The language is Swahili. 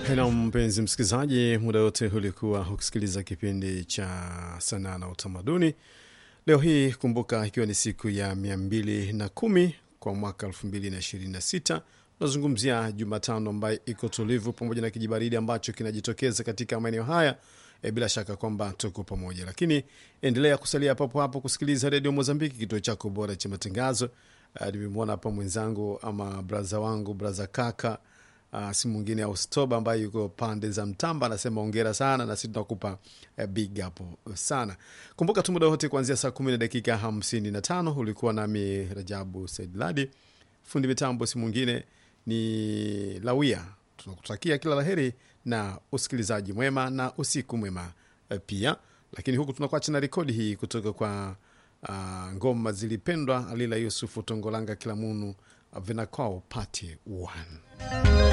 Helo mpenzi msikilizaji, muda wote ulikuwa ukisikiliza kipindi cha sanaa na utamaduni. Leo hii kumbuka, ikiwa ni siku ya mia mbili na kumi kwa mwaka elfu mbili na ishirini na sita tunazungumzia Jumatano ambayo iko tulivu pamoja na kijibaridi ambacho kinajitokeza katika maeneo haya. E, bila shaka kwamba tuko pamoja, lakini endelea kusalia papo hapo kusikiliza redio Mozambiki, kituo chako bora cha matangazo. Uh, nimemwona hapa mwenzangu ama braza wangu braza kaka Uh, si mwingine au Stoba ambaye yuko pande za Mtamba, anasema ongera sana, na sisi tunakupa uh, big hapo sana. Kumbuka tu muda wote kuanzia saa kumi na dakika hamsini na tano ulikuwa nami Rajabu Said Ladi, fundi mitambo si mwingine ni Lawia. Tunakutakia kila laheri na usikilizaji mwema na usiku mwema uh, pia. Lakini huku tunakuacha na rekodi hii kutoka kwa uh, ngoma zilipendwa Alila Yusufu Tongolanga Kilamunu uh, vinakwao pati 1